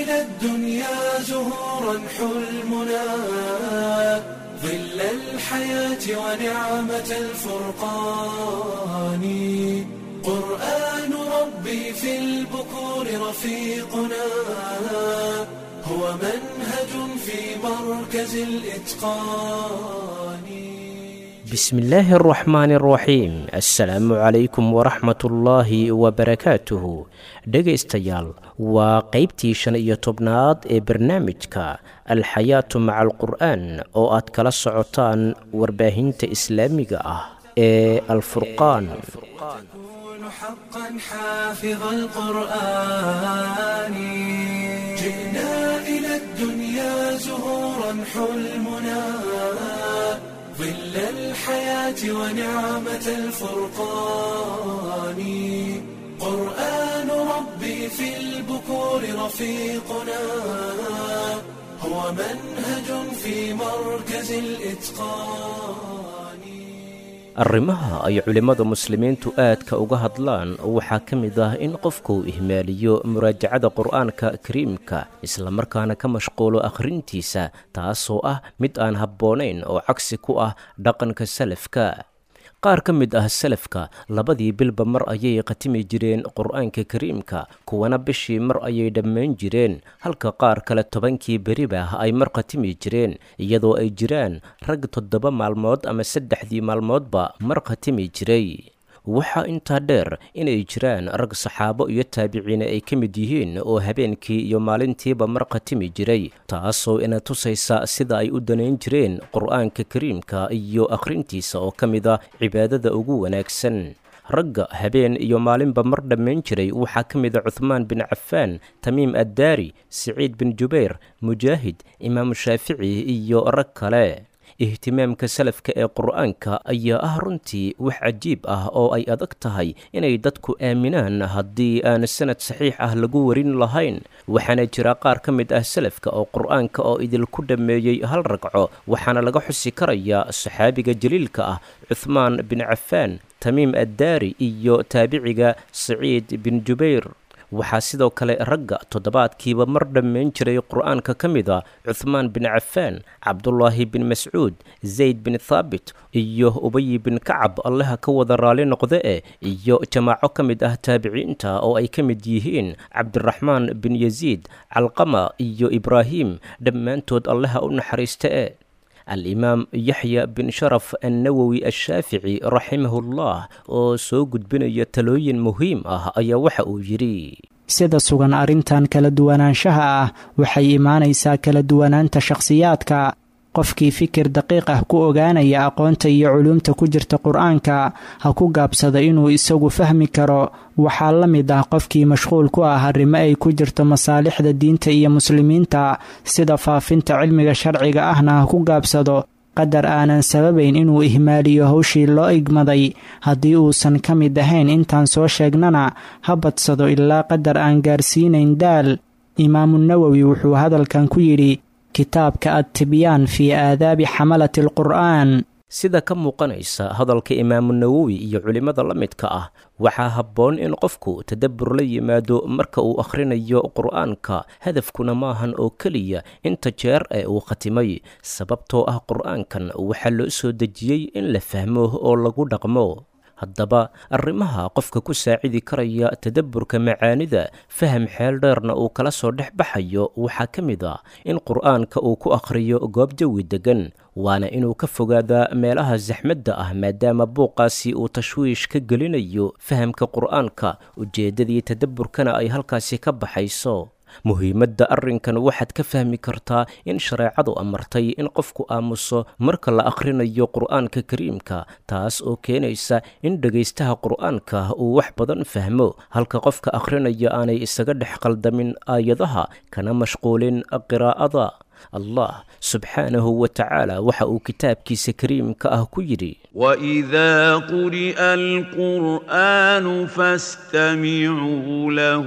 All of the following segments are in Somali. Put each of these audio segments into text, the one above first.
إلى الدنيا زهورا حلمنا ظل الحياة ونعمة الفرقان قرآن ربي في البكور رفيقنا هو منهج في مركز الإتقان بسم الله الرحمن الرحيم assalaamu calaykum waraxmat ullaahi wabarakaatuhu dhegaystayaal waa qeybtii shan iyo tobnaad ee barnaamijka alxayaatu maca alqur'aan oo aad kala socotaan warbaahinta islaamiga ah ee alfurqaan تكون حقا حافظ القرآن جئنا إلى الدنيا زهورا حلمنا ظل الحياة ونعمة الفرقان قرآن ربي في البكور رفيقنا هو منهج في مركز الإتقان arrimaha ay culimmada muslimiintu aadka uga hadlaan waxaa ka mid ah in qofku ihmaaliyo muraajacada qur'aanka kariimka islamarkaana ka mashquulo akhrintiisa taasoo ah mid aan habboonayn oo cagsi ku ah dhaqanka salafka qaar ka mid ah salafka labadii bilba mar ayay khatimi jireen qur'aanka kariimka kuwana bishii mar ayay dhammayn jireen halka qaar kale tobankii beriba ay mar khatimi jireen iyadoo ay jiraan rag toddoba maalmood ama saddexdii maalmoodba mar khatimi jiray waxaa intaa dheer inay jiraan rag saxaabo iyo taabiciine ay ka mid yihiin oo habeenkii iyo maalintiiba mar khatimi jiray taasoo ina tusaysa sida ay u danayn jireen qur'aanka kariimka iyo akhrintiisa oo ka mid a cibaadada ugu wanaagsan ragga habeen iyo maalinba mar dhammayn jiray waxaa ka mid a cuhmaan bin cafaan tamiim addaari siciid bin jubayr mujaahid imaamu shaafici iyo rag kale ihtimaamka salafka ee qur'aanka ayaa ah runtii wax cajiib ah oo ay adag tahay inay dadku aaminaan haddii aan sanad saxiix ah lagu warin lahayn waxaana jira qaar ka mid ah salafka oo qur'aanka oo idinku dhammeeyey hal ragco waxaana laga xusi karayaa saxaabiga jaliilka ah cuhmaan bin cafaan tamiim addaari iyo taabiciga saciid bin jubayr waxaa sidoo kale ragga toddobaadkiiba mar dhammayn jiray qur'aanka ka mid a cuhmaan bin cafaan cabdulaahi bin mascuud zayd bin thaabit iyo ubayi bin kacab allaha ka wada raali noqde e iyo jamaaco ka mid ah taabiciinta oo ay ka mid yihiin cabdiraxmaan bin yaziid calqama iyo ibraahim dhammaantood allaha u naxariista e alimaam yaxya bin sharaf annawowi ashaafici raximahullah oo soo gudbinaya talooyin muhiim ah ayaa waxa uu yidhi sida sugan arrintan kala duwanaanshaha ah waxay imaanaysaa kala duwanaanta shakhsiyaadka qofkii fikir daqiiq ah ku ogaanaya aqoonta iyo culuumta ku jirta qur-aanka ha ku gaabsada inuu isagu fahmi karo waxaa la mid ah qofkii mashquul ku ah arrimo ay ku jirto masaalixda diinta iyo muslimiinta sida faafinta cilmiga sharciga ahna ha ku gaabsado qadar aanan sababayn inuu ihmaaliyo hawshii loo igmaday haddii uusan ka mid ahayn intaan soo sheegnana ha badsado ilaa qadar aan gaarsiinayn daal imaamu nawowi wuxuu hadalkan ku yidhi kitaabka adtibyaan fii aadaabi xamalati alqur'aan sida ka muuqanaysa hadalka imaamu nawowi iyo culimmada la midka ah waxaa habboon in qofku tadabbur la yimaado marka uu akhrinayo qur'aanka hadafkuna maahan oo keliya inta jeer ee uu khatimay sababtoo ah qur'aankan waxaa loo soo dejiyey in la fahmo oo lagu dhaqmo haddaba arrimaha qofka ku saacidi karaya tadabburka macaanida faham xeel dheerna uu kala soo dhex baxayo waxaa ka mid a in qur'aanka uu ku akhriyo goob jawi deggan waana inuu ka fogaadaa meelaha saxmadda ah maadaama buuqaasi uu tashwiish ka gelinayo fahamka qur'aanka ujeeddadii tadabburkana ay halkaasi ka baxayso muhiimadda arrinkan waxaad ka fahmi kartaa in shareecadu amartay in qofku aamuso marka la akhrinayo qur'aanka kariimka taas oo keenaysa in dhegaystaha qur'aanka uu wax badan fahmo halka qofka akhrinaya aanay isaga dhex qaldamin aayadaha kana mashquulin qiraa'ada allah subxaanahu wa tacaala waxa uu kitaabkiisa kariimka ah ku yidhi واذا قرئ القران فاستمعوا له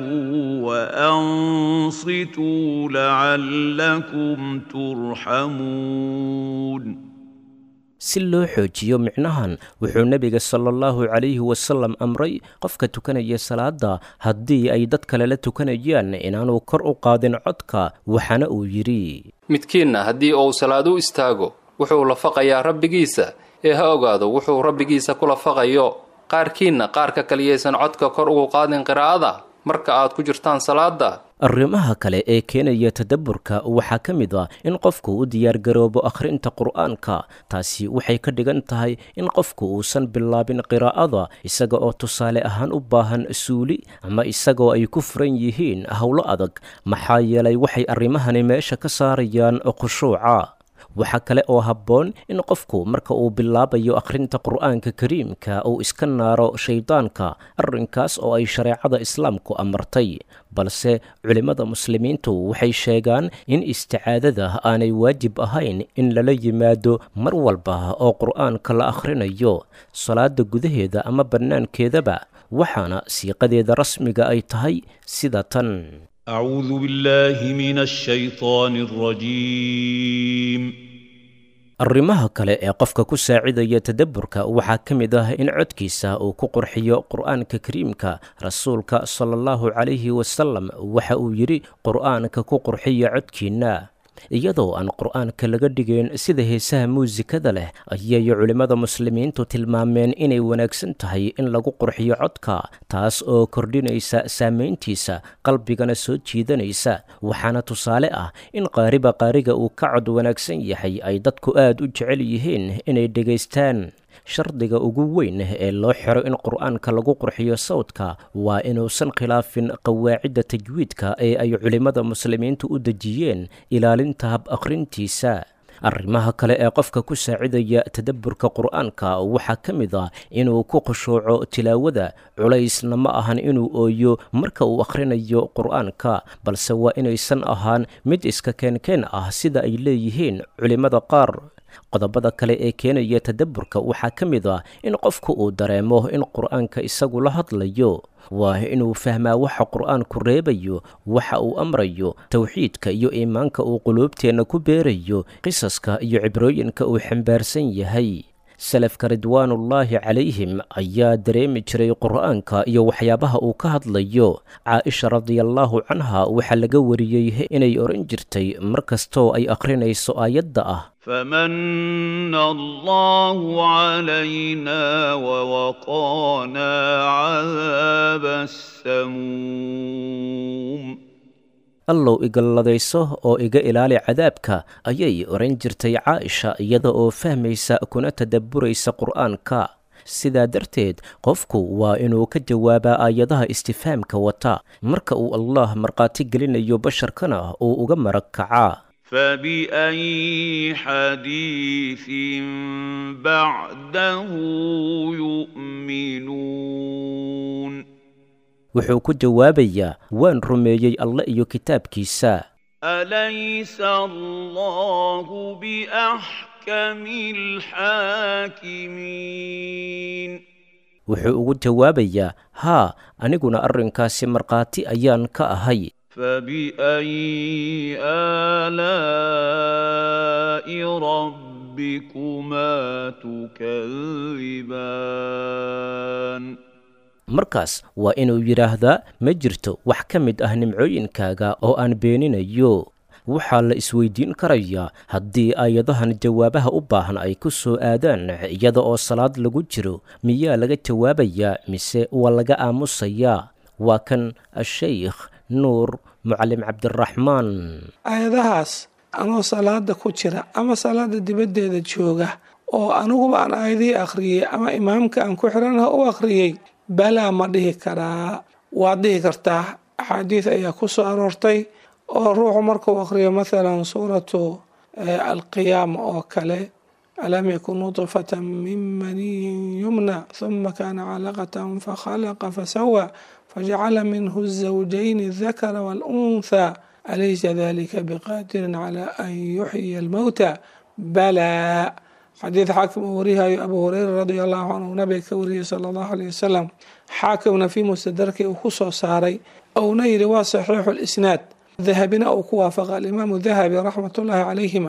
وانصتوا لعلكم ترحمون si loo xoojiyo micnahan wuxuu nebiga sala allahu calayhi wasalam amray qofka tukanaya salaada haddii ay dad kale la tukanayaan inaanu kor u qaadin codka waxaana uu yidhi midkiinna haddii uu salaad u istaago wuxuu lafaqayaa rabbigiisa ee ha ogaado wuxuu rabbigiisa ku lafaqayo qaarkiinna qaarka kaliyaysan codka kor ugu qaadin qiraa'ada marka aad ku jirtaan salaada arrimaha kale ee keenaya tadabburka waxaa ka mid ah in qofku u diyaargaroobo akhrinta qur'aanka taasi waxay ka dhigan tahay in qofku uusan bilaabin qiraa'ada isaga oo tusaale ahaan u baahan suuli ama isagoo ay ku furan yihiin howlo adag maxaa yeelay waxay arrimahani meesha ka saarayaan khushuuca waxaa kale oo habboon in qofku marka uu bilaabayo akhrinta qur'aanka kariimka uu iska naaro shayddaanka arrinkaas oo ay shareecada islaamku amartay balse culimmada muslimiintu waxay sheegaan in isticaadada aanay waajib ahayn in lala yimaado mar walba oo qur'aanka la akhrinayo salaada gudaheeda ama bannaankeedaba waxaana siiqadeeda rasmiga ay tahay sida tan أعوذ بالله من الشيطان الرجيم arrimaha kale ee qofka ku saacidaya tadabburka waxaa ka mid ah in codkiisa uu ku qurxiyo qur'aanka kariimka rasuulka sala allahu calayhi wasalam waxa uu yidhi qur'aanka ku qurxiya codkiinna iyadoo aan qur'aanka laga dhigayn sida heesaha muusikada leh ayay culimmada muslimiintu tilmaameen inay wanaagsan tahay in lagu qurxiyo codka taas oo kordhinaysa saamayntiisa qalbigana soo jiidanaysa waxaana tusaale ah in qaariba qaariga uu ka cod wanaagsan yahay ay dadku aad u jecel yihiin inay dhegaystaan shardiga ugu weyn ee loo xiro in qur'aanka lagu qurxiyo sawdka waa inuusan khilaafin qawaacidda tajwiidka ee ay culimmada muslimiintu u dejiyeen ilaalinta hab akhrintiisa arrimaha kale ee qofka ku saacidaya tadabburka qur'aanka waxaa ka mid ah inuu ku khushuuco tilaawada culaysna ma ahan inuu ooyo marka uu akhrinayo qur'aanka balse waa inaysan ahaan mid iska keenkeen ah sida ay leeyihiin culimmada qaar qodobada kale ee keenaya tadabburka waxaa ka mid ah in qofku uu dareemo in qur'aanka isagu la hadlayo waa inuu fahmaa waxa qur'aanku reebayo waxa uu amrayo towxiidka iyo iimaanka uu quluubteenna ku beerayo qisaska iyo cibrooyinka uu xambaarsan yahay salafka ridwaanullaahi calayhim ayaa dareemi jiray qur'aanka iyo waxyaabaha uu ka hadlayo caaisha radiallaahu canha waxaa laga wariyey inay odhan jirtay mar kastoo ay akhrinayso aayadda ah فمن الله علينا ووقانا عذاب السموم allow igalladayso oo iga ilaali cadaabka ayay odhan jirtay caaisha iyada oo fahmaysa kuna tadabburaysa qur'aanka sidaa darteed qofku waa inuu ka jawaabaa aayadaha istifaamka wata marka uu allah markhaati gelinayo basharkana uu uga marag kacaa فبأي حديث بعده يؤمنون wuxuu ku jawaabayaa waan rumeeyey alle iyo kitaabkiisa أليس الله بأحكم الحاكمين wuxuu ugu jawaabayaa haa aniguna arrinkaasi markhaati ayaan ka ahay فبأي آلاء ربكما تكذبان markaas waa inuu yidhaahdaa ma jirto wax ka mid ah nimcooyinkaaga oo aan beeninayo waxaa la isweydiin karayaa haddii aayadahan jawaabaha u baahan ay ku soo aadaan iyada oo salaad lagu jiro miyaa laga jawaabayaa mise waa laga aamusayaa waa kan ashaykh nuur mucalim cabdiraxmaan aayadahaas anoo salaada ku jira ama salaada dibaddeeda jooga oo aniguba aan aayadihii akhriyey ama imaamka aan ku xiranaha u akhriyey balaa ma dhihi karaa waad dhihi kartaa axaadiis ayaa ku soo aroortay oo ruuxu markuu akhriyo mathalan suuratu alqiyaama oo kale alam yakun nudfatan min maniyin yumna huma kana calaqatan fakhalaqa fasawa fajacala minhu الزawjayni الذakra wاlأnثى alaysa dalika biqadirin calى an yuxyiya almowta balaa xadiid xaakim uu warihayo abu hureyra radi allahu canhu nabiga ka wariyey sala allahu aleyh wasalam xaakimna fii mustadarki uu ku soo saaray ouna yidhi waa saxiixu lisnaad dahabina uu ku waafaqa alimaamu dahabi raxmat ullaahi calayhima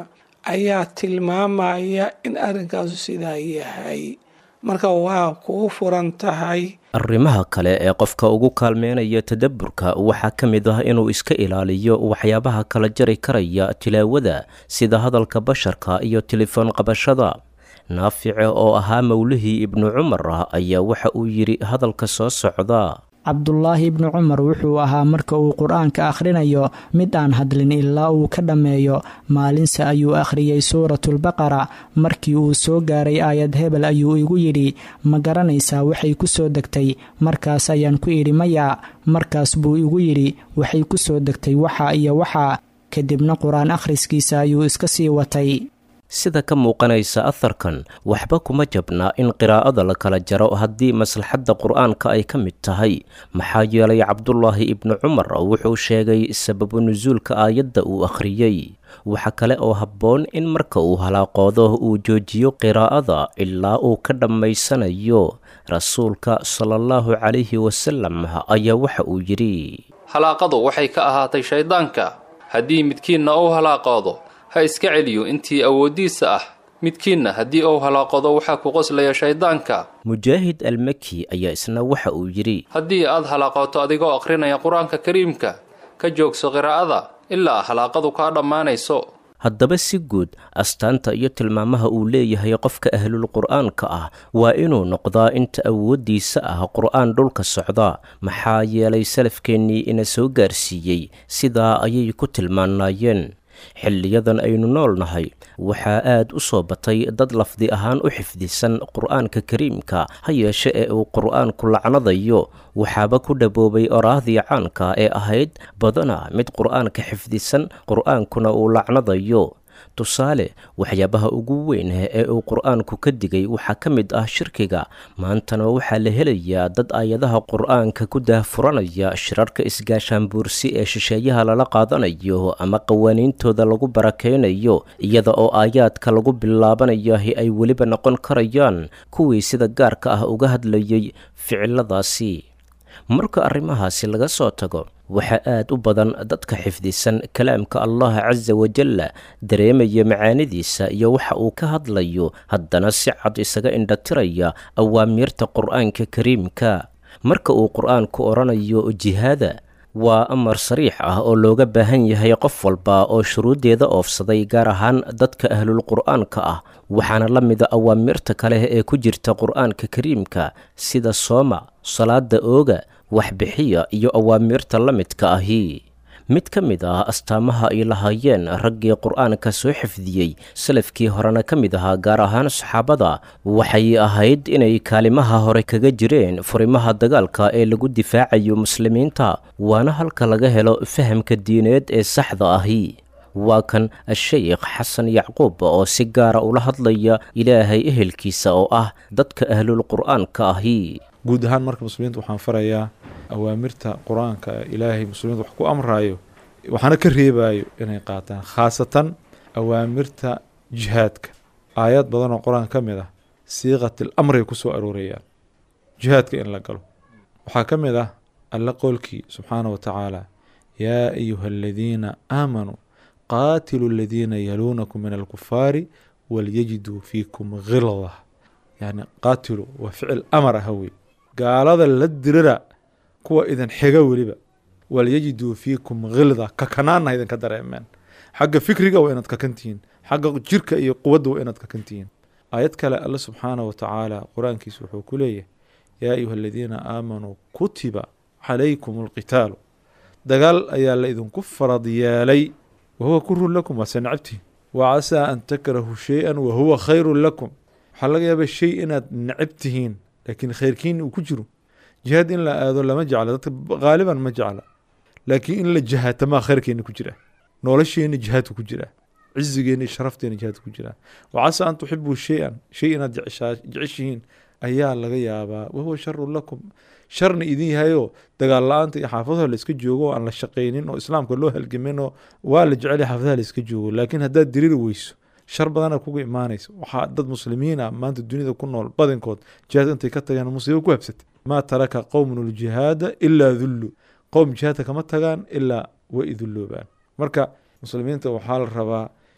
ayaa tilmaamaya in arrinkaasu sidaa yahay marka waa kugu furan tahay arrimaha kale ee qofka ugu kaalmeynaya tadabburka waxaa ka mid ah inuu iska ilaaliyo waxyaabaha kala jari karaya tilaawada sida hadalka basharka iyo telefoon qabashada naafice oo ahaa mowlihii ibnu cumar ah ayaa waxa uu yidhi hadalka soo socda cabdulaahi ibnu cumar wuxuu ahaa marka uu qur-aanka akhrinayo mid aan hadlin ilaa uu ka dhammeeyo maalinse ayuu akhriyey suuratulbaqara markii uu soo gaaray aayad hebel ayuu igu yidhi ma garanaysaa waxay ku soo degtay markaas ayaan ku idhi maya markaas buu igu yidhi waxay ku soo degtay waxa iyo waxa kadibna qur-aan akhriskiisa ayuu iska sii watay sida ka muuqanaysa aharkan waxba kuma jabnaa in qiraa'ada la kala jaro haddii maslaxadda qur'aanka ay ka mid tahay maxaa yeelay cabdulaahi ibnu cumar wuxuu sheegay sababu nusuulka aayadda uu akhriyey waxa kale oo habboon in marka uu halaaqoodo uu joojiyo qiraa'ada ilaa uu ka dhammaysanayo rasuulka sala allahu calayhi wasalam ayaa waxa uu yidhi halaaqadu waxay ka ahaatay shayddaanka haddii midkiinna uu halaaqoodo ha iska celiyo intii awooddiisa ah midkiinna haddii uu halaaqodo waxaa ku qoslaya shayddaanka mujaahid almaki ayaa isna waxa uu yidhi haddii aad halaaqooto adigoo akhrinaya qur-aanka kariimka ka joogso qiraa'ada ilaa halaaqadu kaa dhammaanayso haddaba si guud astaanta iyo tilmaamaha uu leeyahay qofka ahlul qur'aanka ah waa inuu noqdaa inta awooddiisa ah qur'aan dhulka socda maxaa yeelay salafkeennii ina soo gaarsiiyey sidaa ayay ku tilmaanaayeen xilliyadan aynu nool nahay waxaa aad u soo batay dad lafdi ahaan u xifdisan qur'aanka kariimka ha yeeshe ee uu qur'aanku lacnadayo waxaaba ku dhaboobay oraahdii caanka ee ahayd badana mid qur'aanka xifdisan qur'aankuna uu lacnadayo tusaale waxyaabaha ugu weyn ee uu qur'aanku ka digay waxaa ka mid ah shirkiga maantana waxaa la helayaa dad aayadaha qur'aanka ku daahfuranaya shirarka isgaashaanbuursi ee shisheeyaha lala qaadanayo ama qawaaniintooda lagu barakaynayo iyada oo aayaadka lagu bilaabanayahi ay weliba noqon karayaan kuwii sida gaarka ah uga hadlayay ficiladaasi marka arrimahaasi laga soo tago waxaa aad u badan dadka xifdisan kalaamka allah casa wajalla dareemaya macaanidiisa iyo waxa uu ka hadlayo haddana si cad isaga indhatiraya awaamiirta qur'aanka kariimka marka uu qur'aanku odhanayo jihaada waa amar sariix ah oo looga baahan yahay qof walba oo shuruuddeeda oofsaday gaar ahaan dadka ahlul qur'aanka ah waxaana la mida awaamirta kale ee ku jirta qur'aanka kariimka sida sooma salaada ooga waxbixiya iyo awaamirta la midka ahi mid ka mid ah astaamaha ay lahaayeen raggii qur'aanka soo xifdiyey salafkii horena ka mid ahaa gaar ahaan saxaabada waxay ahayd inay kaalimaha hore kaga jireen furimaha dagaalka ee lagu difaacayo muslimiinta waana halka laga helo fahamka diineed ee saxda ahi waa kan a-sheykh xasan yacquub oo si gaara ula hadlaya ilaahay ehelkiisa oo ah dadka ahlul qur'aanka ahi guud ahaan marka muslimiinta waxaan farayaa awaamirta qur-aanka ilaahay muslimiinta wax ku amraayo waxaana ka reebayo inay qaataan khaasatan awaamirta jihaadka aayad badan oo qur-aan ka mid ah siiqatil amray ku soo aroorayaan jihaadka in la galo waxaa ka mid ah alla qowlkii subxaana wa tacaala yaa ayuha aladiina aamanuu qaatilu aladiina yaluunakum min alkufaari walyajiduu fiikum khilda yani qaatilu waa ficil amar ah wey gaalada la dirira kuwa idin xiga weliba walyajiduu fiikum khilda kakanaanna idinka dareemeen xagga fikriga waa inaad kakantihiin xagga jirka iyo quwadda waa inaad kakantihiin aayad kale alle subxaana wa tacaala qur-aankiisa wuxuu ku leeyahay yaa ayuha aladiina aamanuu kutiba calaykum alqitaalu dagaal ayaa la idinku farad yeelay wahuwa kurun lakum waase nacabtihin wa casaa an takrahuu shay-an wahuwa khayrun lakum waxaa laga yaaba shay inaad necab tihiin laakiin khayrkiin uu ku jiro jihaad in la aado lama jecla dadka haaliban ma jecla laakiin in la jihaatamaa khayrkeena ku jira nolosheena jihaadka ku jira cizigeena iyo sharafteena jihaadka ku jira wa casaa an tuxibuu shay-an shay inaad jeceshihiin ayaa laga yaabaa wahuwa sharun lakum sharna idin yahayoo dagaal la-aanta iyo xaafadaha la iska joogo oo aan la shaqaynin oo islaamka loo halgamin oo waa la jecel xaafadaha la iska joogo laakiin haddaad diriri weyso shar badana kuga imaanaysa waxaa dad muslimiin ah maanta dunida ku nool badankood jihaad intay ka tageen musiibo ku habsatay maa taraka qowmun ljihaada ilaa dullu qowm jihaadka kama tagaan ilaa way idulloobaan marka muslimiinta waxaa la rabaa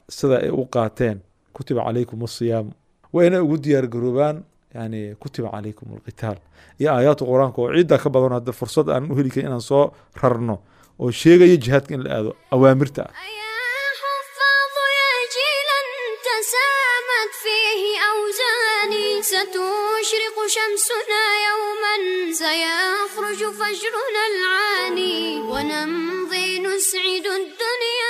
sida ay u qaateen kutiba calaykum asiyaamu waa inay ugu diyaar garoobaan yani kutiba calaykum alqitaal iyo aayaadka qur-aanka oo ciiddaa ka badan hadda fursad aan u heli karin inaan soo rarno oo sheegaya jihaadka in la aado awaamirta ah يا حفاظ يا جيلا تسامت فيه أوزاني ستشرق شمسنا يوما سيخرج فجرنا العاني ونمضي نسعد الدنيا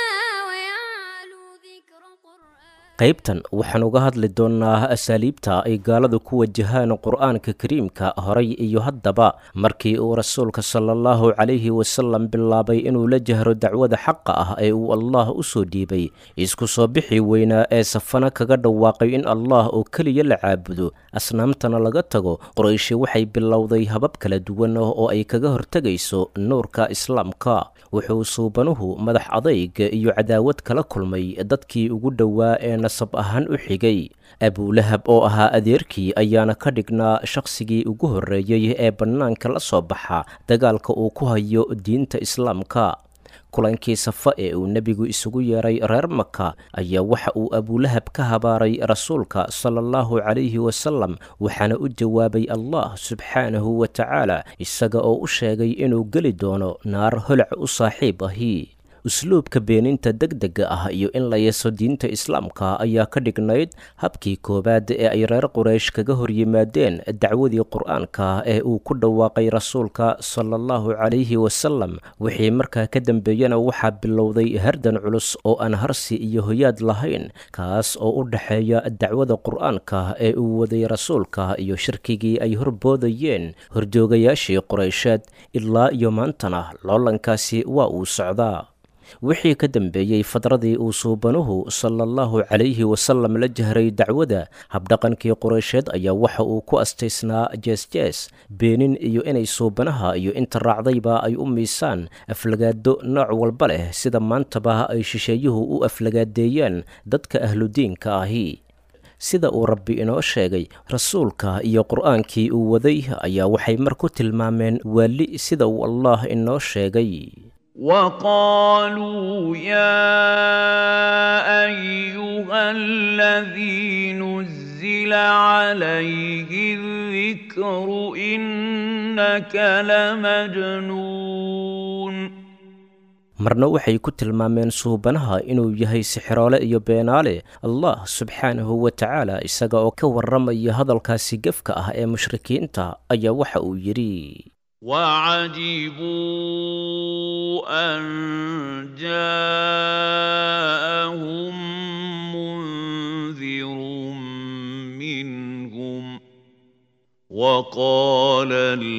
ويعلو ذكر قرآن qaybtan waxaan uga hadli doonnaa asaaliibta ay gaaladu ku wajahaan qur'aanka kariimka horay iyo haddaba markii uu rasuulka sala allahu calayhi wasalam bilaabay inuu la jahro dacwada xaqa ah ee uu allah u soo dhiibay isku soo bixi weynaa ee safana kaga dhawaaqay in allah oo keliya la caabudo asnaamtana laga tago qorayshi waxay bilowday habab kala duwan oo ay kaga hortegayso nuurka islaamka wuxuu suubanuhu madax adayg iyo cadaawad kala kulmay dadkii ugu dhowaa ee nasab ahaan u xigay abulahab oo ahaa adeerkii ayaana ka dhignaa shakhsigii ugu horreeyey ee bannaanka la soo baxa dagaalka uu ku hayo diinta islaamka kulankii safa ee uu nebigu isugu yeeray reer maka ayaa waxa uu abulahab ka habaaray rasuulka sala allahu calayhi wasalam waxaana u jawaabay allah subxaanahu wa tacaala isaga oo u sheegay inuu geli doono naar holac u saaxiib ahi usluubka beeninta degdega ah iyo in la yeeso diinta islaamka ayaa ka dhignayd habkii koowaad ee ay reer quraysh kaga hor yimaadeen dacwadii qur-aanka ee uu ku dhawaaqay rasuulka sala allahu calayhi wasalam wixii markaa ka dambeeyana waxaa bilowday hardan culus oo aan harsi iyo hoyaad lahayn kaas oo u dhexeeya dacwada qur-aanka ee uu waday rasuulka iyo shirkigii ay horboodayeen horjoogayaashii quraysheed ilaa iyo maantana loolankaasi waa uu socdaa wixii ka dambeeyey fadradii uu suubanuhu sala allahu calayhi wasalam la jahray dacwada habdhaqankii quraysheed ayaa waxa uu ku astaysnaa jees-jees beenin iyo inay suubanaha iyo inta raacdayba ay u miisaan aflagaado nooc walba leh sida maantaba ay shisheeyuhu u aflagaadeeyaan dadka ahludiinka ahi sida uu rabbi inoo sheegay rasuulka iyo qur-aankii uu waday ayaa waxay mar ku tilmaameen waali sida uu allah inoo sheegay وقالوا يا ايها الذي نزل عليه الذكر انك لمجنون marna waxay ku tilmaameen suubanaha inuu yahay sixiroole iyo beenaale allah subxaanahu wa tacaala isaga oo ka warramaya hadalkaasi gefka ah ee mushrikiinta ayaa waxa uu yidhi وعجبوا أن جاءهم منذر منهم وقال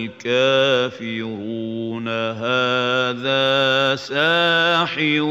الكافرون هذا ساحر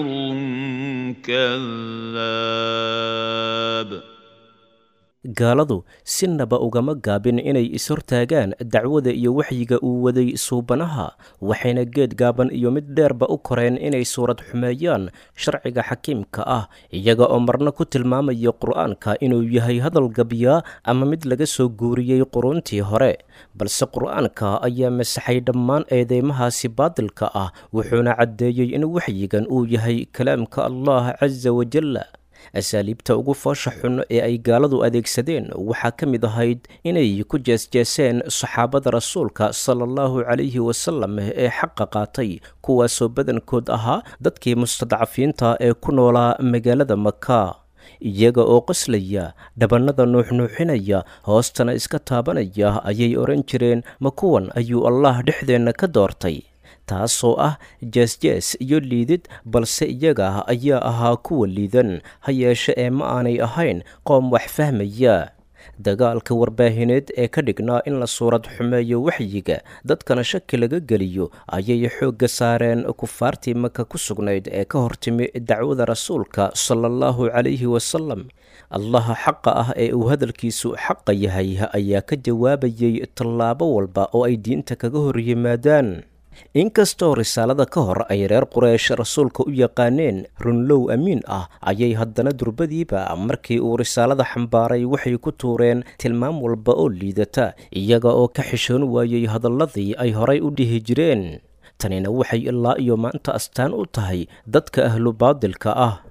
كذاب gaaladu sinaba ugama gaabin inay is-hortaagaan dacwada iyo waxyiga uu waday suubanaha waxayna geed gaaban iyo mid dheerba u koreen inay suurad xumeeyaan sharciga xakiimka ah iyaga oo marna ku tilmaamaya qur-aanka inuu yahay hadal gabyaa ama mid laga soo guuriyey quruntii hore balse qur-aanka ayaa masaxay dhammaan eedeymahaasi baadilka ah wuxuuna caddeeyey in waxyigan uu yahay kalaamka allah casa wajalla asaaliibta ugu foosha xun ee ay gaaladu adeegsadeen waxaa ka mid ahayd inay ku jeesjeeseen saxaabada rasuulka sala allahu calayhi wasalam ee xaqa qaatay kuwaasoo badankood ahaa dadkii mustadcafiinta ee ku noolaa magaalada maka iyaga oo qoslaya dhabannada nuuxnuuxinaya hoostana iska taabanaya ayay odhan jireen ma kuwan ayuu allah dhexdeenna ka doortay taasoo ah jees-jees iyo liidid balse iyaga ayaa ahaa kuwa liidan ha yeeshe ee ma aanay ahayn qoom wax fahmaya dagaalka warbaahineed ee ka dhignaa in la suurad xumeeyo waxyiga dadkana shaki laga geliyo ayay xoogga saareen kufaartii maka ku sugnayd ee ka hortimi dacwada rasuulka sala allahu calayhi wasalam allaha xaqa ah ee uu hadalkiisu xaqa yahay ayaa ka jawaabayay tallaabo walba oo ay diinta kaga hor yimaadaan inkastoo risaalada ka hor ay reer quraysh rasuulka u yaqaaneen runlow amiin ah ayay haddana durbadiiba markii uu risaalada xambaaray waxay ku tuureen tilmaam walba oo liidata iyaga oo ka xishoon waayey hadalladii ay horay u dhihi jireen tanina waxay ilaa iyo maanta astaan u tahay dadka ahlu baadilka ah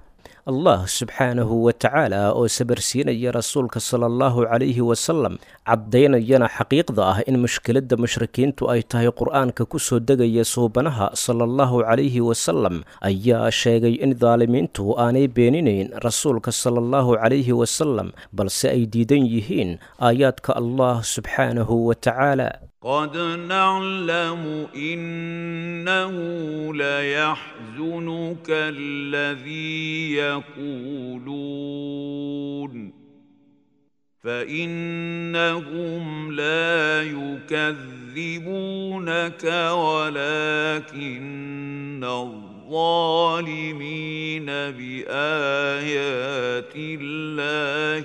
allah subxaanahu wa tacaala oo sabarsiinaya rasuulka sala allahu calayhi wasalam caddaynayana xaqiiqda ah in mushkiladda mushrikiintu ay tahay qur-aanka ku soo degaya suubanaha sala allahu calayhi wasalam ayaa sheegay in daalimiintu aanay beeninayn rasuulka sala allahu calayhi wasalam balse ay diidan yihiin aayaadka allah subxaanahu wa tacaala قد نعلم إنه ليحزنك الذي يقولون فإنهم لا يكذبونك ولكن الظالمين بآيات الله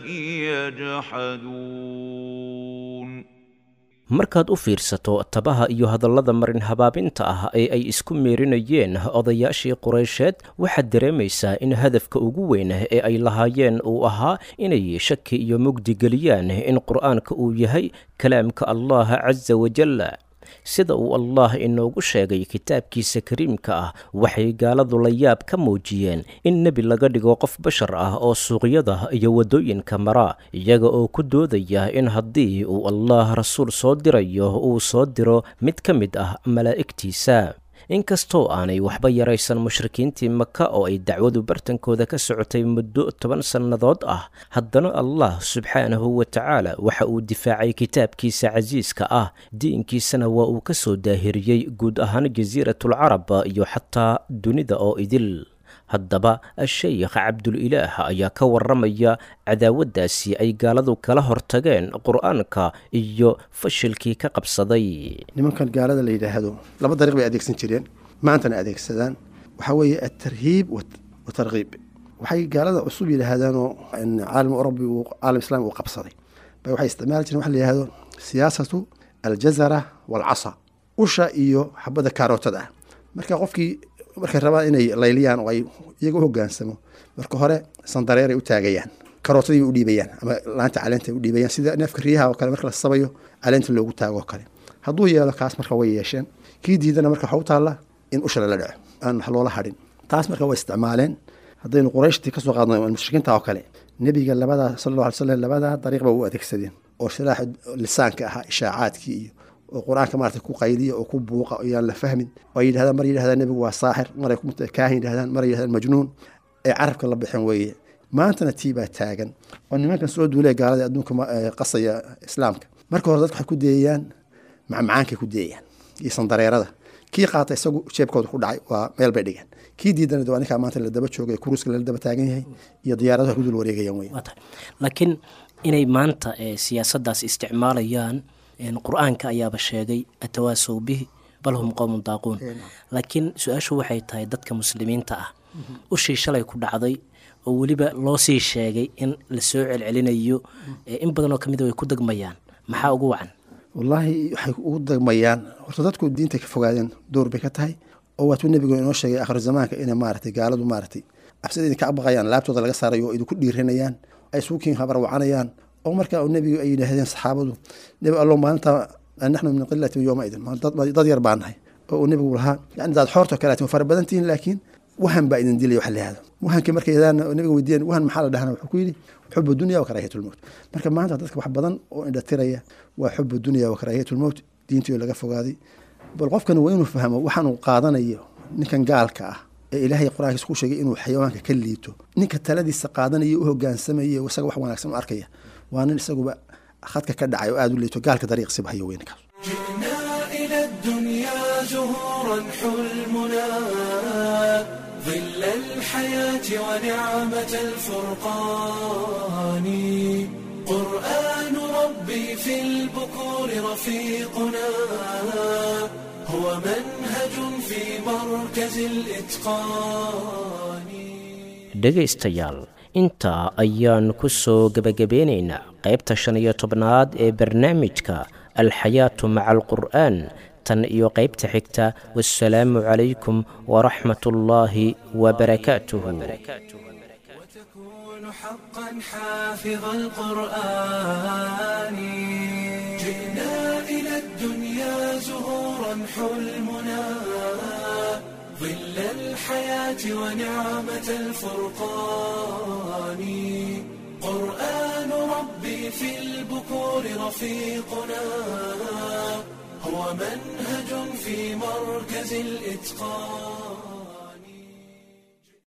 يجحدون markaad u fiirsato tabaha iyo hadallada marin habaabinta ah ee ay isku meerinayeen odayaashii qureysheed waxaad dareemaysaa in hadafka ugu weyn ee ay lahaayeen uu ahaa inay shaki iyo mugdi geliyaan in qur'aanka uu yahay kalaamka allah casa wajalla sida uu allah inoogu sheegay kitaabkiisa kariimka ah waxay gaaladu la yaab ka muujiyeen in nebi laga dhigo qof bashar ah oo suuqyada iyo waddooyinka mara iyaga oo ku doodaya in haddii uu allah rasuul soo dirayo uu soo diro mid ka mid ah malaa'igtiisa inkastoo aanay waxba yaraysan mushrikiintii maka oo ay dacwadu bartankooda ka socotay muddo toban sannadood ah haddana allah subxaanahu wa tacaala waxa uu difaacay kitaabkiisa casiiska ah diinkiisana waa uu ka soo daahiriyey guud ahaan jasiiratulcarab iyo xataa dunida oo idil haddaba sheykh cabdulilaah ayaa ka waramaya cadaawaddaasi ay gaaladu kala hortageen qur-aanka iyo fashilkii ka qabsaday nimankan gaalada la yidhaahdo laba dariiq bay adeegsan jireen maantana adeegsadaan waxaa weeye altarhiib watarkiib waxay gaalada cusub yidhaahdaanoo caalam orobi uu caalam islami uu qabsaday bay waxay isticmaali jireen waxa la yidhahdo siyaasatu aljazara waalcasa usha iyo xabadda kaarootada ah marka qofkii markay rabaan inay layliyaan oo ay iyaga u hogaansamo marka hore sandareeray u taagayaan karootadii u dhiibayaan ama laanta caleenta u dhiibayaan sida neefka riyaha oo kale marka la sabayo caleenta loogu taago oo kale hadduu yeelo kaas marka way yeesheen kii diidana marka waxa u taalla in usha lala dhaco aan wax loola hadhin taas marka way isticmaaleen haddaynu qurayshtii kasoo qaadno mushrikiinta oo kale nebiga labada sal alla alay slam labadaa dariiq ba u adeegsadeen oo silaaxa lisaanka ahaa ishaacaadkii iyo oo qur-aanka maarata ku qayliya oo ku buuqa oyaan la fahmin oo ay yidhahdaan mar yidhahdaan nebigu waa saaxir maray kaahin yidhahdaan mar yidhahdaan majnuun ee carabka la bixin weeye maantana tii baa taagan oo nimankan soo duulaya gaalada adduunka qasaya islaamka marka hore dadka waxay ku deeyayaan macmacaankay ku deeyayaan iyo sandareerada kii qaata isagu jeebkooda ku dhacay waa meel bay dhigeen kii diidana waa ninkaa maanta la daba joogay kuruuska lala daba taagan yahay iyo diyaaradaha ku dul wareegayaan wey laakiin inay maanta siyaasaddaas isticmaalayaan qur-aanka ayaaba sheegay atawaasow bihi bal hum qowmun daaquun laakiin su-aashu waxay tahay dadka muslimiinta ah ushii shalay ku dhacday oo weliba loo sii sheegay in lasoo celcelinayo in badanoo ka mida way ku degmayaan maxaa ugu wacan wallaahi waxay ugu degmayaan horta dadku diintay ka fogaadeen door bay ka tahay oo waatuu nebigu inoo sheegay akhir zamaanka inay maaratay gaaladu maaratay cabsida idinka baqayaan laabtooda laga saarayo oo idinku dhiirinayaan ay suukiin habar wacanayaan oo markaa nebigu ay yidhaahdeen saxaabadu nebi allo maalinta naxnu min qilati yowma idin dad yar baa nahay oo uu nebigu lahaa yani daad xoorto kaleatin fara badan tihiin laakiin wahan baa idin dilaya wax la yihahdo wahankii markay yadaan nebiga weydiiyeen wahan maxaa la dhahana wuxuu ku yidhi xubu dunya wa karaahiyatulmowt marka maanta dadka wax badan oo indhatiraya waa xubu dunya wa karaahiyatulmowt diintii laga fogaaday bal qofkan waa inuu fahmo waxaanuu qaadanayo ninkan gaalka ah ee ilaahay qur-aankiisa ku sheegay inuu xayawaanka ka liito ninka taladiisa qaadanaya u hogaansamaya isaga wax wanaagsan u arkaya waa nin isaguba khadka ka dhacay oo aada u liito gaalka dariiqsiba hayo weynkaas جئنا إلى الدنيا زهورا حلمنا ظل الحياة ونعمة الفرقان قرآن ربي في البكور رفيقنا هو منهج في مركز الإتقان dhegaystayaal intaa ayaan ku soo gebagabeynaynaa qaybta shan iyo tobnaad ee barnaamijka alxayaatu maca alqur'aan tan iyo qaybta xigta wasalaamu calaykum waraxmat ullaahi wabarakaatuhu وتكون حقا حافظ القرآن جئنا إلى الدنيا زهورا حلمنا ظل الحياة ونعمة الفرقان قرآن ربي في البكور رفيقنا هو منهج في مركز الإتقان